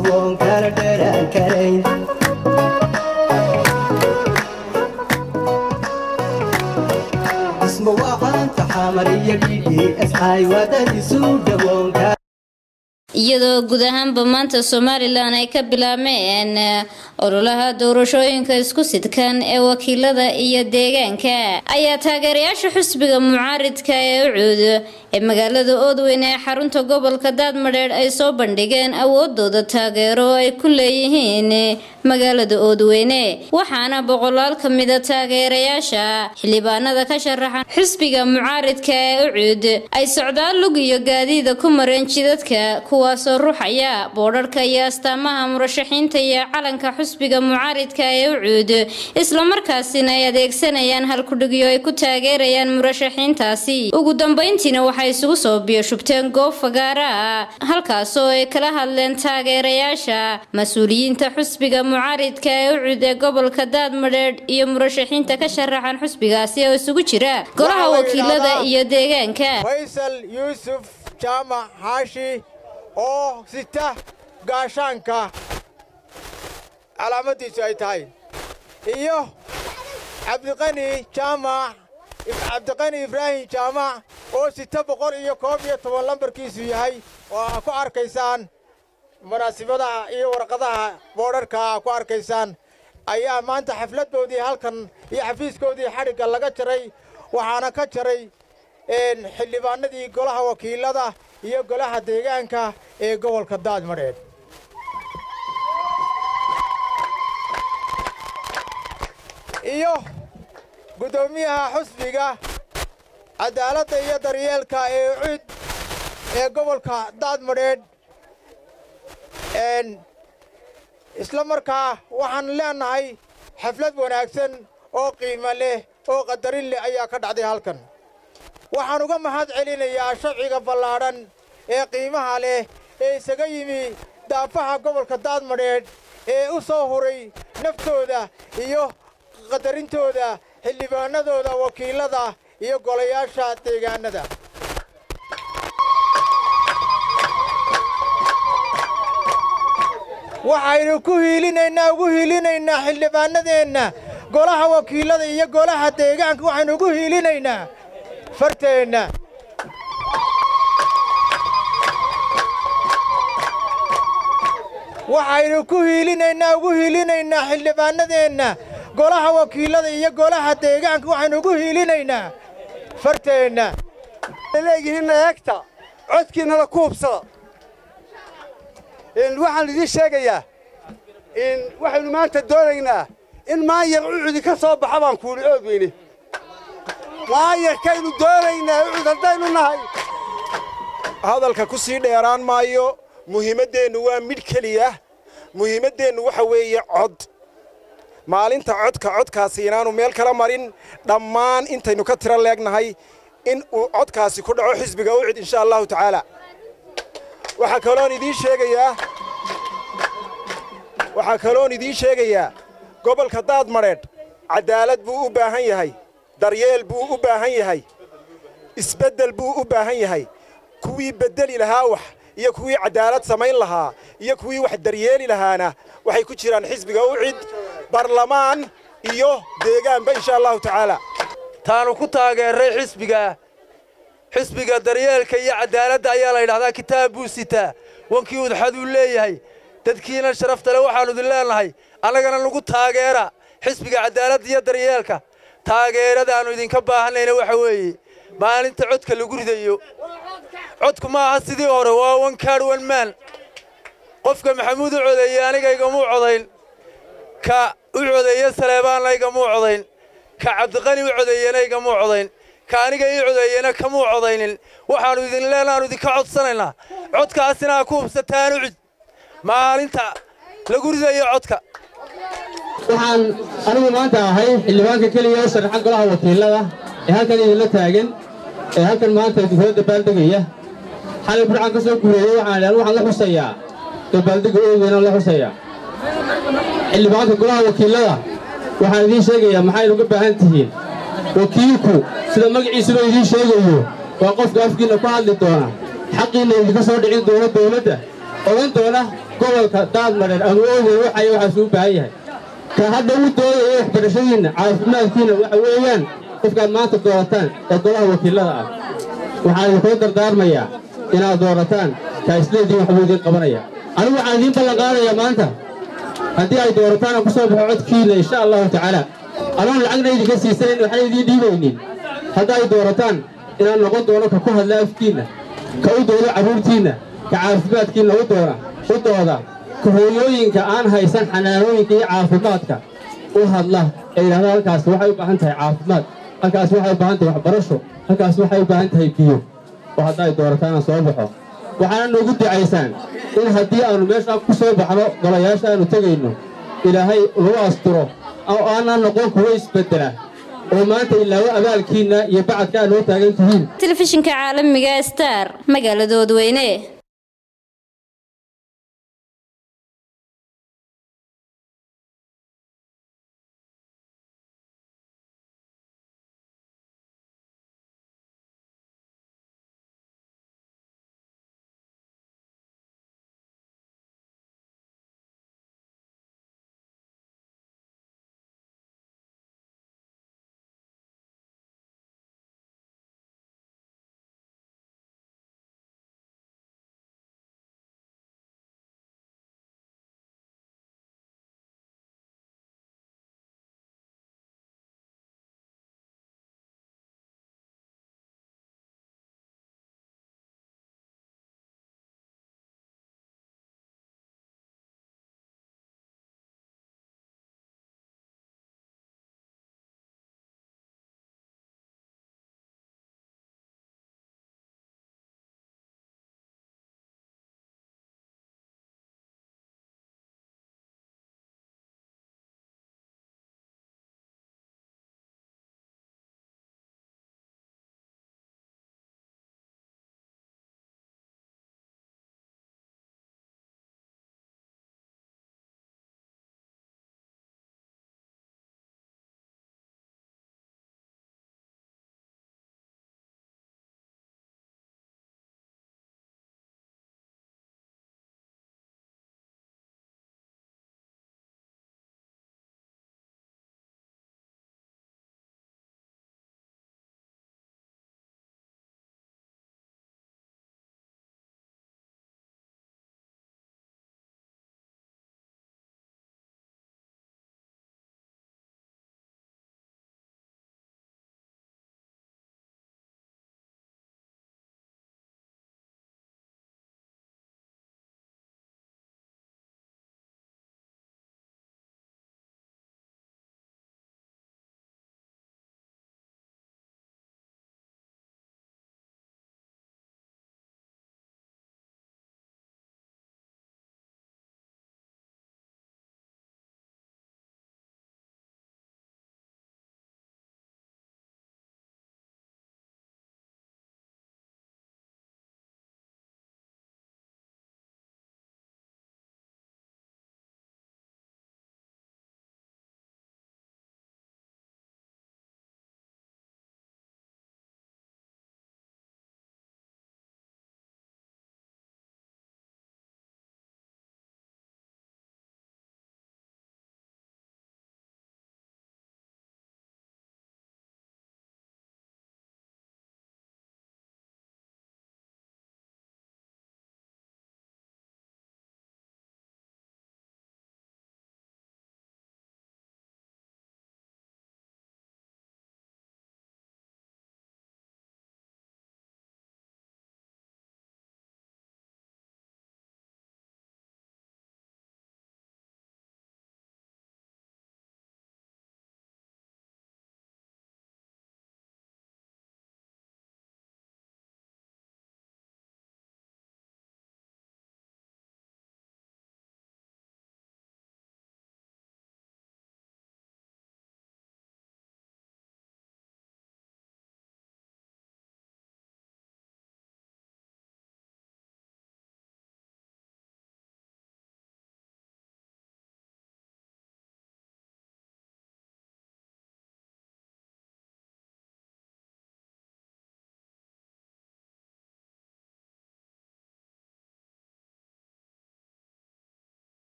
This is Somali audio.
dhawoon kala dheeraan karayn isma waxaanta xamar iyo dhidhi asxaay wadadiisu dhawoon kala iyadoo guud ahaanba maanta somalilan ay ka bilaabmeen ololaha doorashooyinka isku sidkan ee wakiilada iyo deegaanka ayaa taageerayaasha xusbiga mucaaridka ee ucuud ee magaalada oodweyn ee xarunta gobolka daadmadheedh ay soo bandhigeen awoodooda taageero ay ku leeyihiin magaalada oodweyne waxaana boqolaal ka mida taageerayaasha xildhibaanada ka sharaxan xisbiga mucaaridka ee ucuud ay socdaal lug iyo gaadiida ku mareen jidadka kuwaasoo ruxaya boodharka iyo astaamaha murashaxiinta iyo calanka xusbiga mucaaridka ee ucuud islamarkaasina ay adeegsanayaan halkudhigyo ay ku taageerayaan murashaxiintaasi ugu dambeyntiina waxay isugu soo biyoshubteen goob fagaara ah halkaasoo ay kala hadleen taageerayaasha mas-uuliyiinta xusbiga mucaaridka ee ucuud ee gobolka daadmadheedh iyo murashaxiinta ka sharaxan xusbigaasi oo isugu jira golaha wakiilada iyo deegaanka faysal yuusuf jaamac xaashi oo sita gaashaanka calaamadiisu ay tahay iyo cabdiqani jaamac cabdiqani ibraahim jaamac oo sita boqol iyo koob iyo toban lambarkiisu yahay oo aa ku arkaysaan munaasibadaha iyo warqadaha boodharka aa ku arkaysaan ayaa maanta xafladdoodii halkan iyo xafiiskoodii xadhigga laga jaray waxaana ka jaray xildhibaanadii golaha wakiilada iyo golaha deegaanka ee gobolka daadmadheedh iyo guddoomiyaha xusbiga cadaaladda iyo daryeelka ee ucud ee gobolka daadmadheedh isla markaa waxaan leenahay xaflad wanaagsan oo qiimo leh oo qadarin leh ayaa ka dhacday halkan waxaan uga mahad celinayaa sharciga ballaadhan ee qiimaha leh ee isaga yimi daafaha gobolka daadmadheedh ee u soo huray naftooda iyo qadarintooda xildhibaanadooda wakiilada iyo golayaasha deegaanada waxaynu ku hiilinaynaa ugu hiilinaynaa xildhibaanadeenna golaha wakiilada iyo golaha deegaanka waxaynu ugu hiilinaynaa farteenna waxaynu ku hiilinaynaa ugu hiilinaynaa xildhibaanadeenna golaha wakiilada iyo golaha deegaanka waxaynu ugu hiilinaynaa farteenna leeyihiinna eegta codkiinnala ku hubsada waxaan idiin sheegayaa waxaynu maanta doonaynaa in maanyar ucudi ka soo baxa baan kuuli oodweyne maanyarkaynu doonaynaa ucud haddaynu nahay hadalka ku sii dheeraan maayo muhiimaddeennu waa midh keliya muhiimaddeennu waxa weeye cod maalinta codka codkaasi inaanu meel kala marin dhammaan intaynu ka tiro leegnahay in uu codkaasi ku dhaco xisbiga ucud insha allahu tacaala waxaa kaloon idiin sheegayaa waxaa kaloon idiin sheegayaa gobolka daadmadheedh caddaalad buu u baahan yahay daryeel buu u baahan yahay isbeddel buu u baahan yahay kuwii beddeli lahaa wax iyo kuwii caddaalad samayn lahaa iyo kuwii wax daryeeli lahaana waxay ku jiraan xisbiga ucid barlamaan iyo deegaanba insha allahu tacaala taanu ku taageerray xisbiga xisbiga daryeelka iyo caddaaladda ayaa la yidhahdaa kitaab buu sitaa wankii udxaduu leeyahay dadkiina sharafta le waxaannu idin leennahay annagana nagu taageera xisbiga caddaaladda iyo daryeelka taageeradaannu idinka baahannayna waxa weeye maalinta codka lagu ridayo codku ma aha sidii hore waa wan kaadh wan maan qofka maxamuud u codeeye anigaygamuu codayn ka u codeeye saleebaanna igamuu codayn ka cabdiqani u codeeyena igamuu codayn ka aniga ii codeeyena kamuu codaynin waxaannu idin leenaannu idinka codsanaynaa codkaasina ha ku hubsataan ucud maalinta lagu ridayo codka waxaan anigu maanta ahay xildhibaanka keliya oo sharaxan golaha wakiilada ee halkan idinla taagan ee halkan maanta idinkaga dabaaldegaya xalay burcaan ka soo guureeyey waxaan idhahan waxaan la xusayaa dabaaldega oodweynaan la xusayaa xildhibaanka golaha wakiilada waxaan idiin sheegayaa maxaynu uga baahan tihiin wakiilku sida magaciisuba idiin sheegayo waa qofka afkiinna ku hadli doona xaqiinna idinka soo dhicin doona dawladda odhan doona gobolka daadmadheer ama oogay waxay waxaasuu u baahan yahay ka hadda u doodaya waxbarashadiinna caafimaadkiina waxa weeyaan qofkaad maanta doorataan ee golaha wakiilada ah waxaan idinkula dardaarmayaa inaad doorataan kaa isleediin waxbuu idiin qabanaya anigu waxaan idiin ballan qaadayaa maanta haddii ay doorataan aan ku soo baxo codkiinna insha allahu tacaala anoon lacagna idinka siisanayn waxna idiin dhiibaynin hadda ay doorataan inaan noqon doono ka ku hadla afkiinna ka u doodo carruurtiinna ka caafimaadkiinna u doona u dooda ka hooyooyinka aan haysan xanaanooyinka iyo caafimaadka u hadla ee yidhahda halkaas waxay u baahan tahay caafimaad halkaas waxay u baahan tahay waxbarasho halkaas waxay u baahan tahay biyo oo hadda ay doorataan aan soo baxo waxaana noogu ducaysaan in haddii aanu meeshaan ku soo baxno golayaasha aanu tegayno ilaahay lagu asturo oo aanan noqon kuwo isbeddela oo maanta ilaawo abaalkiinna iyo bacadka aad noo taagan tihiin telefishinka caalamiga star magaaladood weyne